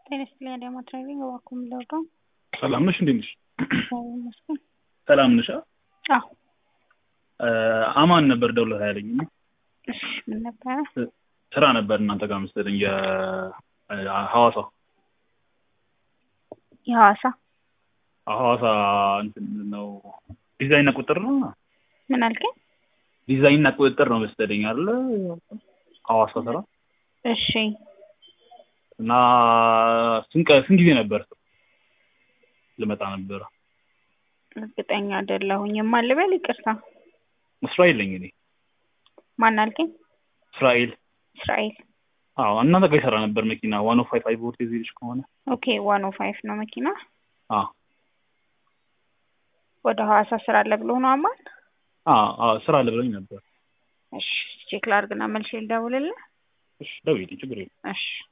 ጤና ይስጥልኝ አዳማ ድራይቪንግ እባክዎ የምንለውደው ሰላም ነሽ? እንዴት ነሽ? እግዚአብሔር ይመስገን። ሰላም ነሽ? አዎ አማን ነበር ደውለህ ያለኝ እሺ ምን ነበረ? ስራ ነበር እናንተ ጋር መሰለኝ የሐዋሳ የሐዋሳ ሐዋሳ እንትን ነው ዲዛይንና ቁጥጥር ነው ምን አልከኝ? ዲዛይንና ቁጥጥር ነው መሰለኝ አይደለ? ሐዋሳ ስራ እሺ እና ስንት ቀ- ስንት ጊዜ ነበር ልመጣ ነበረ? እርግጠኛ አይደለሁኝም። ማን ልበል? ይቅርታ እስራኤል ነኝ እኔ ማን አልከኝ? እስራኤል እስራኤል አዎ እናንተ ጋር ይሰራ ነበር መኪና ዋን ኦ ፋይቭ አይ ቮልቴጅ ይልሽ ከሆነ ኦኬ ዋን ኦ ፋይቭ ነው መኪና አዎ ወደ ሐዋሳ ስራ አለ ብሎ ነው አማን? አዎ አዎ ስራ አለ ብለኝ ነበር እሺ ቼክ ላድርግና መልሼ ልደውልልህ። እሺ ደውዪልኝ ችግር የለም እሺ